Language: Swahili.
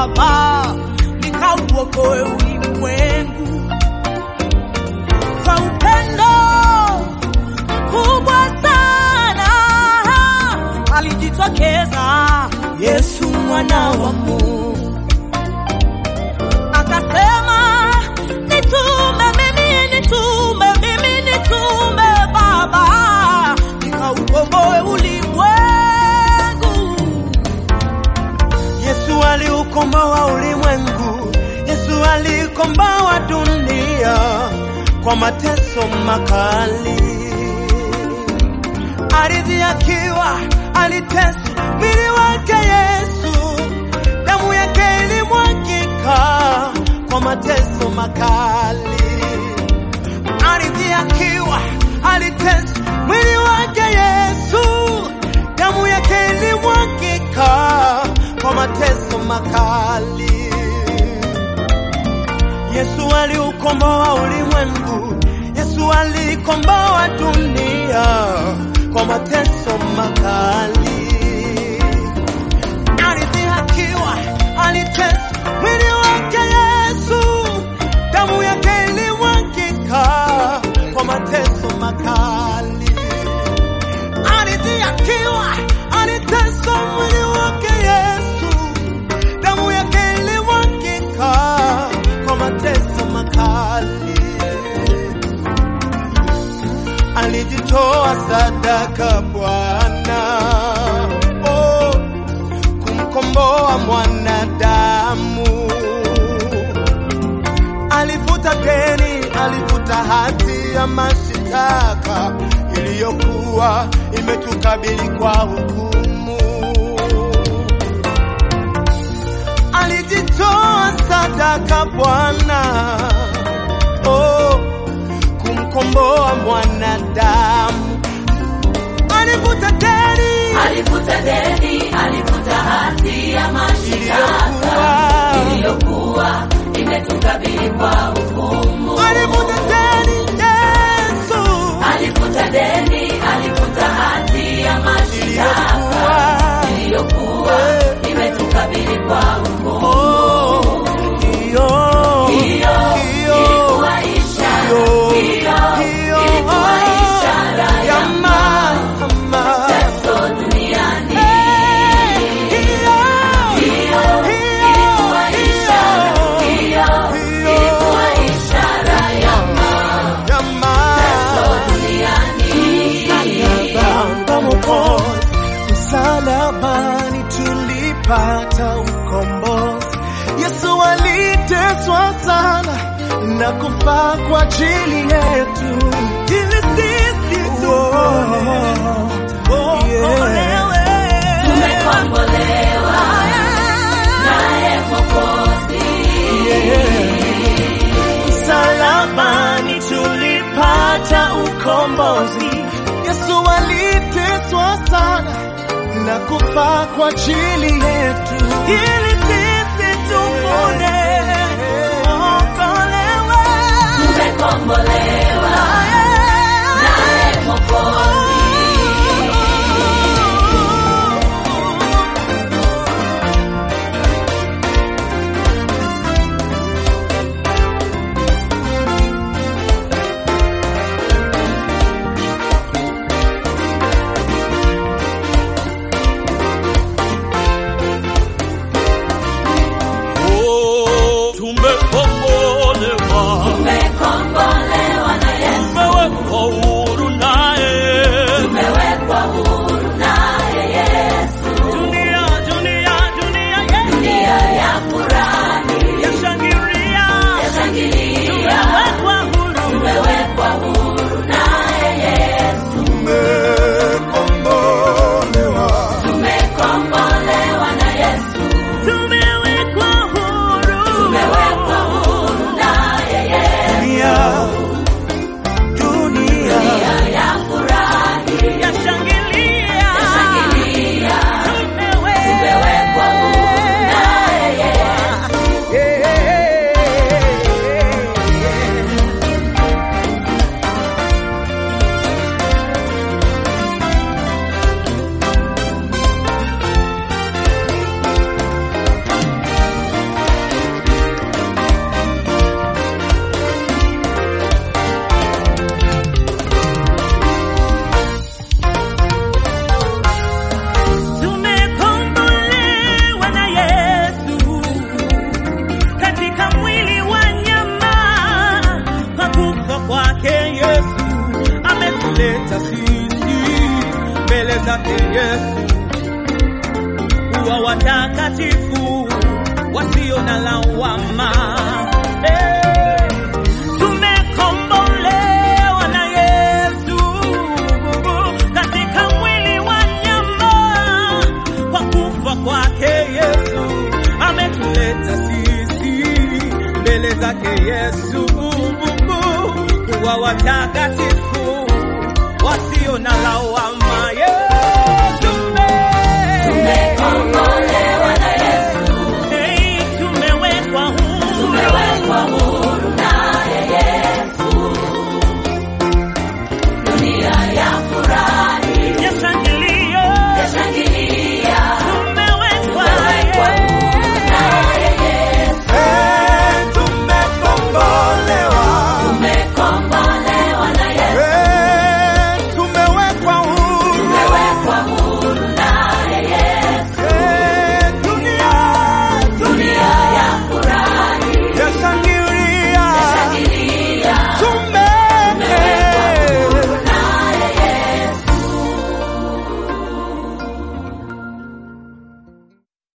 Baba, nikauokoe ulimwengu kwa upendo mkubwa sana alijitokeza Yesu mwana wa Mungu, akasema nitume mimi, nitume mimi, nitume Baba, nikaukomboe ulimwengu. Yesu aliukomboa ulimwengu, Yesu alikomboa dunia kwa mateso makali. Ardhi akiwa aliteswa, mwili wake Yesu, damu yake ilimwagika kwa mateso makali. Ardhi akiwa aliteswa, mwili wake Yesu, damu yake ilimwagika kwa mateso makali. Yesu aliukomboa ulimwengu, Yesu alikomboa dunia kwa mateso makali. Ardhi akiwa aliteswa, mwili wake Yesu, damu yake ilimwagika kwa mateso makali. Ardhi akiwa aliteswa, mwili wake Yesu, damu yake ilimwagika kwa mateso makali. Alijitoa sadaka Bwana, oh, kumkomboa mwanadamu. Alifuta deni, alifuta hati ya mashitaka iliyokuwa imetukabili kwa hukumu. Alijitoa sadaka Bwana, oh, kumkomboa mwanadamu. Alifuta deni Alifuta deni, alifuta hati ya mashitaka iliyokuwa iliyokuwa imetukabili kwa hukumu. alifuta deni Yesu Alifuta deni, alifuta hati ya mashitaka iliyokuwa iliyokuwa imetukabili kwa hukumu. oh, hiyo Hiyo hiyo ilikuwa ishara, hiyo hiyo hiyo ilikuwa ishara ya ya mama mateso duniani. hiyo Hiyo ilikuwa ishara, hiyo ilikuwa ishara ya ya mateso mama duniani. Baba Mwokozi, msalabani tulipata ukombozi. Yesu aliteswa sana na kufa kwa ajili yetu, ili sisi tuokolewe. Tumekombolewa naye Mwokozi. Msalabani tulipata ukombozi. Yesu aliteswa sana na kufa kwa ajili yetu, ili sisi tupone okolewe. Tumekombolewa naye Mwokozi. Oh, tumekombolewa, Tumekombolewa na Yesu. tumewekwa huru naye. Tumewekwa huru naye Yesu. Dunia, dunia, dunia yetu Dunia ya furahi, yashangilia, yashangilia. tumewekwa huru. Tumewekwa huru naye Yesu. Tumekombolewa. Tumekombolewa na Yesu. Tumewekwa huru. Tumewekwa watakatifu wasio na lawama. Eh, tumekombolewa na Yesu katika mwili wa nyama, kwa kufa kwake Yesu ametuleta sisi mbele zake Yesu kuwa watakatifu wasio na lawama.